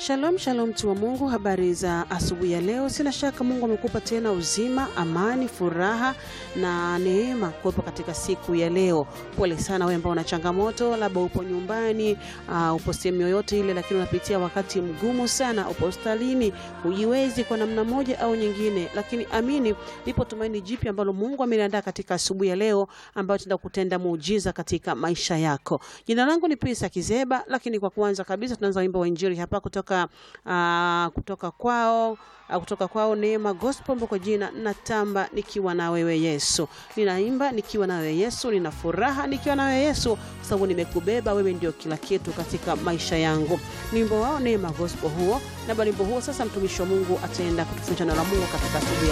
Shalom shalom, mtu wa Mungu, habari za asubuhi ya leo. Sina shaka Mungu amekupa tena uzima, amani, furaha na neema kuwepo katika siku ya leo. Pole sana wewe ambao una changamoto, labda upo nyumbani, uh, upo sehemu yoyote ile, lakini unapitia wakati mgumu sana, upo hospitalini, hujiwezi kwa namna moja au nyingine, lakini amini, lipo tumaini jipya ambalo Mungu ameliandaa katika asubuhi ya leo, ambayo tenda kutenda muujiza katika maisha yako. Jina langu ni Prisa Kizeba, lakini kwa kwanza kabisa tunaanza wimbo wa injili hapa kutoka uh, kutoka kwao uh, kutoka kwao Neema Gospel kwa jina natamba nikiwa na wewe Yesu. Ninaimba nikiwa na wewe Yesu, nina furaha nikiwa na wewe Yesu, kwa sababu nimekubeba wewe, ndio kila kitu katika maisha yangu. Ni wimbo wao Neema Gospel huo, na wimbo huo sasa mtumishi wa Mungu ataenda kutufundisha neno la Mungu katika asubuhi